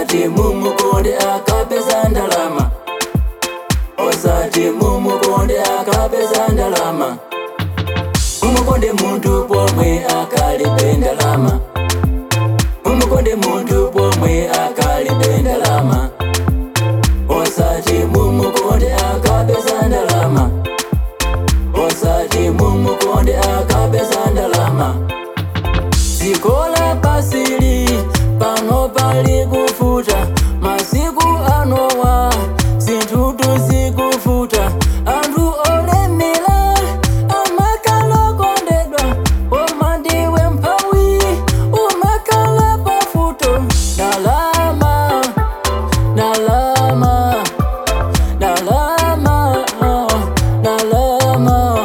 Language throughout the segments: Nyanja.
osati mumukonde akapeza ndalama osati mumukonde akapeza ndalama mumukonde muntu pomwe akalibe ndalama mumukonde muntu pomwe akalibe ndalama osati mumukonde akapeza ndalama osati mumukonde akapeza ndalama zikola pasili pano pali kufuta masiku anowa zinthutu zikufuta anthu olemera amakalokondedwa koma ndiwe mphawi umakhala pafuto ndalama ndalama ndalama ndalama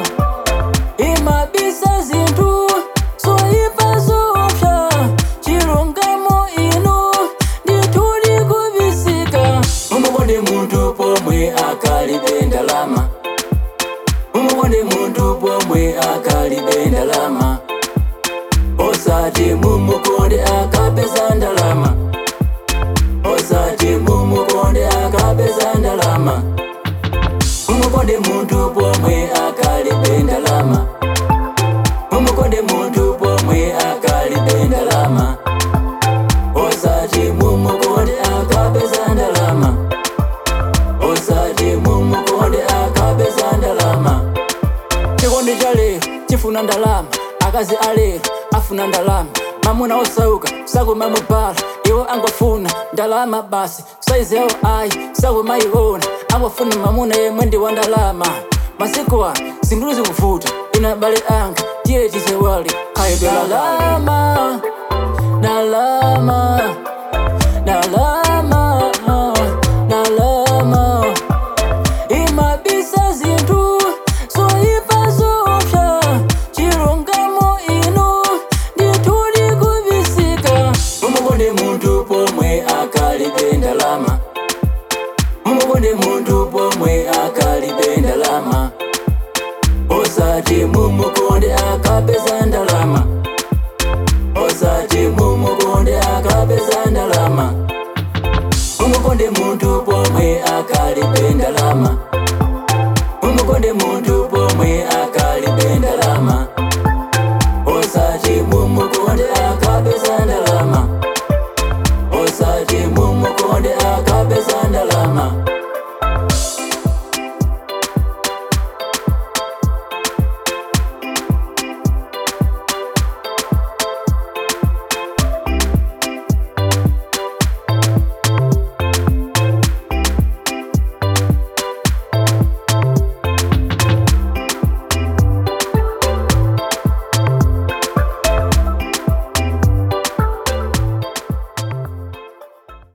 imabisa zinthu zoyipa zopsa chilungamo ino ndithudi kubisika mumukonde munthu pomwe akalibe ndalama mumukonde munthu pomwe akalibe ndalama osati mumukonde akapeza ndalama osati mumukonde akapeza ndalama mumukonde munthu pomwe akalibe ndalama mumukonde munthu pomwe akalibe ndalama osati mumukonde akapeza ndalama osati mumukonde akapeza ndalama chikondi cha lero chifuna ndalama akazi a lero afuna ndalama mamuna osauka sakumamubala iwo angofuna ndalama basi saizi yawo ayi sakumayiona angofuna mamuna yemwe ndi wa ndalama masiku ano zinthu zikuvuta ina bale anga tiye tizewali kayidwe ndalama ndalama ndalama ndalama imabisa zinthu zoyipa zopsa chilungamo ino ndithudi kubisika mumukonde munthu pomwe akalibe ndalama mumukonde munthu pomwe akalibe ndalama osati mumukonde akapeza ndalama osati mumukonde akapeza ndalama mumukonde munthu pomwe akalibe ndalama